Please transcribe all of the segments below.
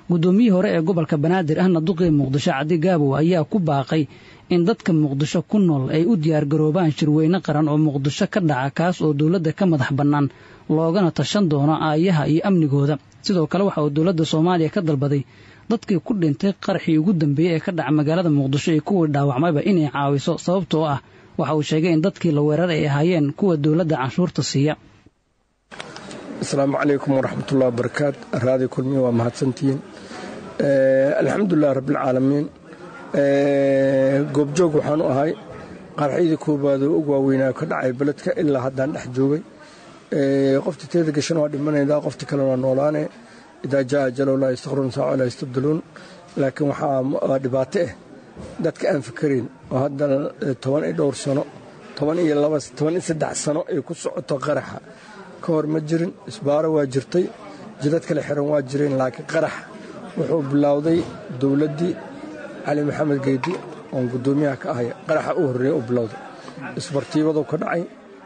guddoomiyihii hore ee gobolka banaadir ahna duqii muqdisho cadi gaabow ayaa ku baaqay in dadka muqdisho ku nool ay u diyaargaroobaan shirweyne qaran oo muqdisho ka dhaca kaas oo dowladda ka madax bannaan loogana tashan doono aayaha iyo amnigooda sidoo kale waxa uu dowladda soomaaliya ka dalbaday dadkii ku dhintay qaraxii ugu dambeeyey ee ka dhaca magaalada muqdisho iyo kuwii dhaawacmayba inay caawiso sababtoo ah waxa uu sheegay in dadkii la weeraray ay ahaayeen kuwa dowladda canshuurta siiya asalaamu calaykum waraxmatullahi wabarakaat raadi kulmiye waa mahadsantihiin alxamdulilah rabbilcaalamiin goobjoog waxaanu ahay qaraxyadii koobaadoo ugu waaweynaa ka dhacay beledka ilaa haddaan dhex joogay qoftii teeda gashan waa dhimanaydaa qofti kalena waa noolaane idaa jaa ajalow laa yastakhrun saaco laa yastabdiluun laakiin waxaa dhibaato ah dadka aan fikarayn oo hadda toban iyo dhowr sano toban iyo laba toban iyo saddex sano ay ku socoto qaraxa ka hor ma jirin isbaaro waa jirtay jidad kale xiran waa jireen laakiin qarax wuxuu bilowday dowladdii cali maxamed geydi oon guddoomiyaha ka ahay qaraxa u horreeya u bilowday isbartiibaduu ka dhacay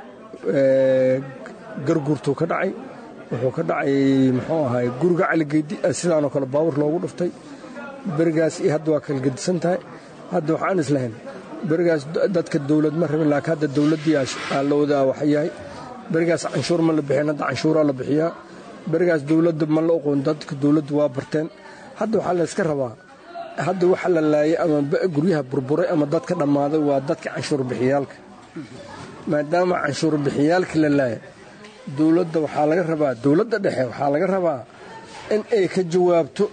garguurtuu ka dhacay wuxuu ka dhacay muxuu ahay guriga cali geydi sidaanoo kale baawur loogu dhuftay berigaas iyo hadda waa kala gedisan tahay hadda waxaan islahayn berigaas dadka dowlad ma rabin laakiin hadda dowladdii aa la wadaa waxa yahay berigaas canshuur ma la bixin hadda canshuuraa la bixiyaa berigaas dowladda ma la oqoon dadka dowladdu waa barteen hadda waxaa layska rabaa hadda waxa la laayay ama guryaha burburay ama dadka dhammaaday waa dadka canshuur bixiyaalka maadaama canshuur bixiyaalka la laaya dowladda waxaa laga rabaa dowladda dhexe waxaa laga rabaa in ay ka jawaabto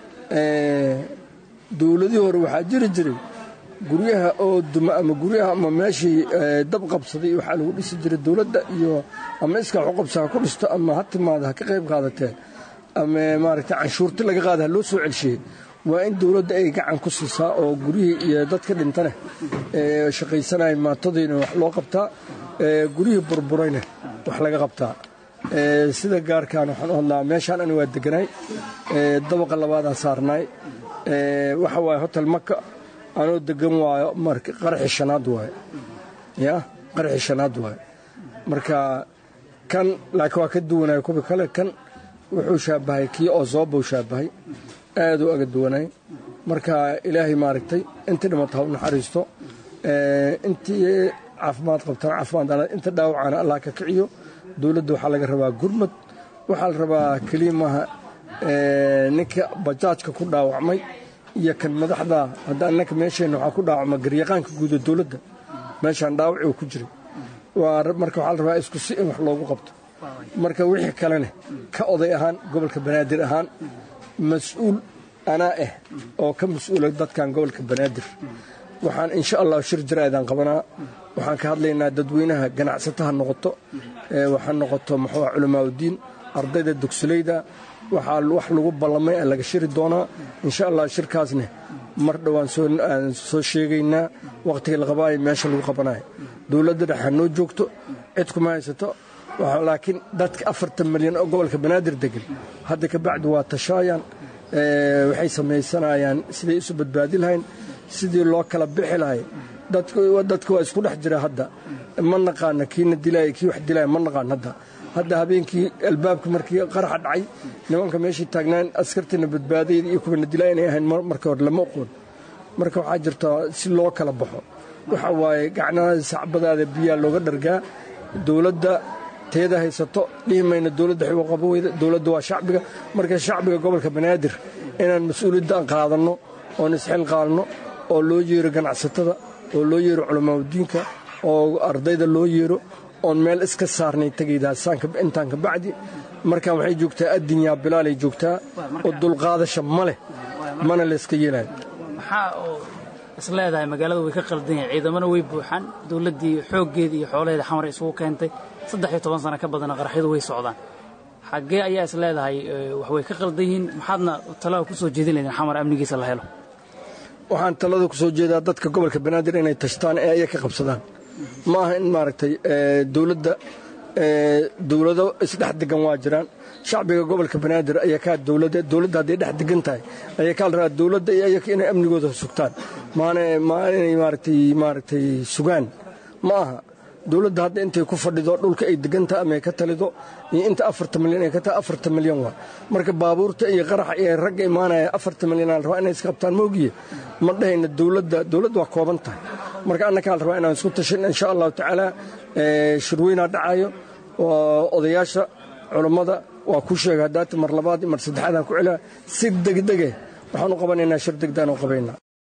dowladii hore waxaa jiri jiray guryaha oo duma ama guryaha ama meeshii dab qabsaday waxaa lagu dhisi jiray dowladda iyo ama iskaa xuqabsa ha ku dhisto ama ha timaada ha ka qayb qaadatee ama maaragtay canshuurti laga qaada ha loo soo celshiyey waa in dowladda ay gacan ku siisaa oo guryihii iyo dadka dhintane ee shaqaysanaya maatadiina wax loo qabtaa guryihii burburayna wax laga qabtaa sida gaarkaan waxaan u hadlaa meeshaan ani waa deganaay dabaqa labaadaan saarnaay waxa waaye hotel maka anoo degan waayo marka qaraxi shanaad waaye ya qaraxi shanaad waaye marka kan laakiin waa ka duwanaya kuwa kale kan wuxuu shaabahay kii oo zoobou shaabahay aad u aga duwanay marka ilaahay maaragtay intii dhimata ha u naxariisto intii caafimaad qabtaan caafimaad inta dhaawacana allah ka kiciyo dowladda waxaa laga rabaa gurmad waxaa la rabaa keliya maaha ninka bajaajka ku dhaawacmay iyo kan madaxda hadda annaka meesheenna waxaa ku dhaawacma garyaqaanka guuda dowladda meeshaan dhaawaci uu ku jiray marka waxaa la rabaa isku si in wax loogu qabto marka wixii kalena ka oday ahaan gobolka banaadir ahaan mas-uul anaa ah oo ka mas-uula dadkan gobolka banaadir waxaan insha allah shir jaraa'idaan qabanaa waxaan ka hadlaynaa dadweynaha ganacsataha noqoto waxaa noqoto muxuu culamaauddiin ardayda dugsulayda waxaa wax lagu ballamay aan laga shiri doonaa insha allah shirkaasne mar dhowaan aan soo sheegaynaa wakhtiga la qabaayo meesha lagu qabanayo dowladda dhexe noo joogto cid kuma haysato laakiin dadka afartan milyan oo gobolka banaadir degan hadda ka bacdi waa tashaayaan waxay samaysanayaan siday isu badbaadi lahayn sidii loo kala bixi lahay dadka waa isku dhex jira hadda ma naqaana kiina dilaya kii wax dilaya ma naqaan hadda hadda habeenkii albaabka markii qaraxa dhacay nimanka meeshii taagnaan askartiina badbaadayda iyo kuwana dilaa inay ahayn markii hore lama oqoon marka waxaa jirta si loo kala baxo waxa waaye gacnaha sacbadaada biyaa looga dhargaa dowladda teeda haysato dhihi mayna dowladda xiwaqabo weyda dowladda waa shacbiga marka shacbiga gobolka banaadir inaan mas-uuliyadda qaadanno oon isxil qaadno oo loo yeero ganacsatada oo loo yeero culamaauddiinka oo ardayda loo yeero oon meel iska saarnay tegaydaa intaan ka bacdi markaan waxay joogtaa addinyaa bilaalay joogtaa oo dulqaadasha ma leh mana layska yeelayo maxaa oo is leedahay magaalada way ka qaldan yahay ciidamana way buuxaan dowladdii xooggeeda iyo xoolaheeda xamar isugu keentay saddex iyo toban sano ka badana qaraxyadu way socdaan xaggee ayaa is leedahay wax way ka qaldan yihiin maxaadna talada ku soo jeedin laydin xamar amnigiisa la helo waxaan talada ku soo jeedaa dadka gobolka banaadir inay tashtaan ee aya ka qabsadaan ma aha in maaragtay dowladda dowlado isdhex degan waa jiraan shacbiga gobolka banaadir ayaa kaa dowladda dowladda hadday dhex degan tahay ayaa kaa la rabaa dowladda iyo ayaka inay amnigooda sugtaan maana maa inay maaragtay maaragtay sugaan ma aha dowladda hadda intay ku fadhido dhulka ay deganta ama ay ka talido iyo inta afarta milyan ay ka tahay afarta milyan waa marka baabuurta iyo qaraxa iyo ragga imaanaya afarta milyan aan rabaa inay isqabtaan moogiye ma dhahayna dowladda dowladda waa kooban tahay marka annakaa la rabaa inaan isku tashin insha allahu tacaala shirweynaa dhacayo odayaasha culammada waa ku sheega haddaata mar labaad mar saddexaadaan ku celaa si degdege waxaan u qabanaynaa shir degdaan u qabaynaa